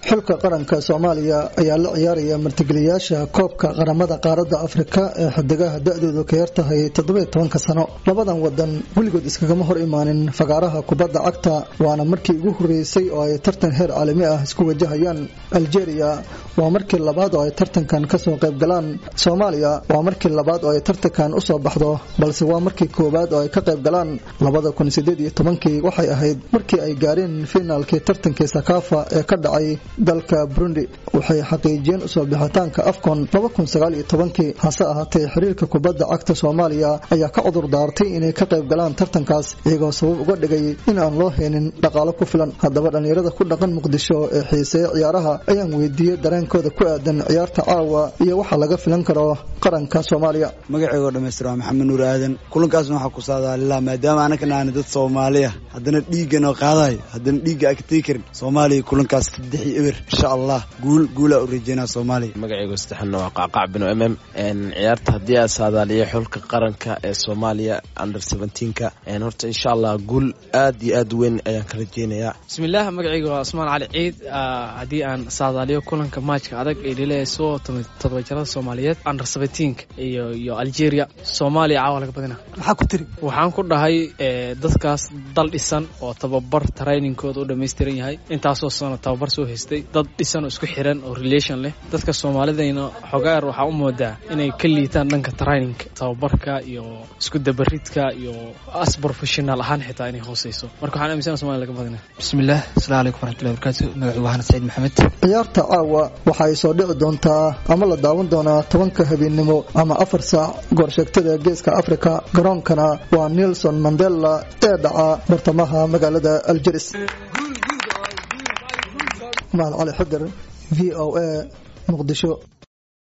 xulka qaranka soomaaliya ayaa la ciyaaraya martigeliyaasha koobka qaramada qaaradda afrika ee xidigaha da-doodu ka yar tahay toddobiyo tobanka sano labadan wadan weligood iskagama hor imaanin fagaaraha kubadda cagta waana markii ugu horeysay oo ay tartan heer caalami ah isku wajahayaan algeria waa markii labaad oo ay tartankan kasoo qaybgalaan soomaaliya waa markii labaad oo ay tartankan usoo baxdo balse waa markii koowaad oo ay ka qaybgalaan labada kun sideed iyo tobankii waxay ahayd markii ay gaareen finaalkii tartankii sakafa ee ka dhacay dalka burundi waxay xaqiijiyeen usoo bixitaanka afcon laba kun sagaal iyo tobankii hase ahaatee xiriirka kubadda cagta soomaaliya ayaa ka cudur daartay inay ka qayb galaan tartankaas iyagoo sabab uga dhigay in aan loo heenin dhaqaalo ku filan haddaba dhallinyarada ku dhaqan muqdisho ee xiiseeya ciyaaraha ayaan weydiiyey dareenkooda ku aadan ciyaarta caawa iyo waxa laga filan karo qaranka soomaaliya magaceygo dhamaystir waa maxamed nuur aadan kulankaasna waxaa ku saadaalilaa maadaama anakana aana dad soomaaliya haddana dhiigganoo qaadayo haddana dhiigga aa ka tegi karin soomaaliya kulankaas saddex iyo eber insha allah guul guulaa u rajeynaa soomaaliya magaceygo saddexna waa qacqac binu mm ciyaarta haddii aa saadaaliya xulka qaranka ee soomaaliya under seventeenka horta insha allah guul aad iyo aad weyn ayaan ka rajeynayaa bismillaah magaceyga waa cusmaan cali ciid haddii aan saadaaliyo kulanka maajka adag ee lileeso todoba jarada soomaaliyeed under seventeenka iyo iyo algeria soomaaliya caawa laga badina maxaa ku tiri waxaan ku dhahay dadkaas dal dhisan oo tababar trainingkooda u dhammaystiran yahay intaasoo sano tababar soo haystay dad dhisan oo isku xiran oo relation leh dadka soomaalidayna xogaar waxaa u moodaa inay ka liitaan dhanka trainingka tababarka iyo isku dabaridka iyo as professional ahaan xitaa inay hooseyso marka waxaan aminsana somalia laga badina bismillaah asalaamu calaykum waraxmatullahi barakaatu magacu waa hanad saciid maxamed ciyaarta caawa waxa ay soo dhici doontaa ama la daawan doonaa tobanka habeennimo ama afar saac goorsheegtada geeska afrika garoonkana waa nelson mandela ee dhaca bartamaha magaalada aljeris mahad cali xidar v o a muqdisho